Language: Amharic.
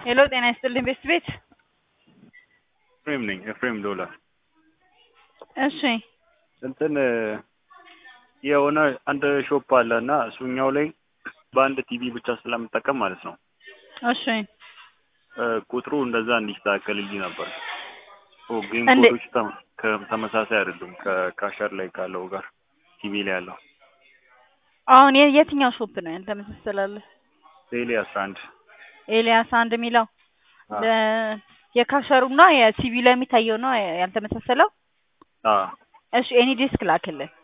ሄሎ ጤና ይስጥልኝ ቤስት ቤት ኤፍሬም ነኝ። ኤፍሬም ዶላ እሺ እንትን የሆነ አንድ ሾፕ አለ እና እሱኛው ላይ በአንድ ቲቪ ብቻ ስለምጠቀም ማለት ነው እሺ እ ቁጥሩ እንደዛ እንዲስተካከልልኝ ነበር። ኦ ጌም እንዴ- ኮዶች ተም- ከ- ተመሳሳይ አይደሉም ከካሸር ላይ ካለው ጋር ቲቪ ላይ ያለው አሁን የ- የትኛው ሾፕ ነው ያልተመሳሰላለህ? ቴሌ አስራ አንድ ኤልያስ አንድ የሚለው አ ለ- የካሸሩና የሲቪ ላይ የሚታየው ነው ያልተመሳሰለው። አ እሺ ኤኒ ዲስክ ላክልን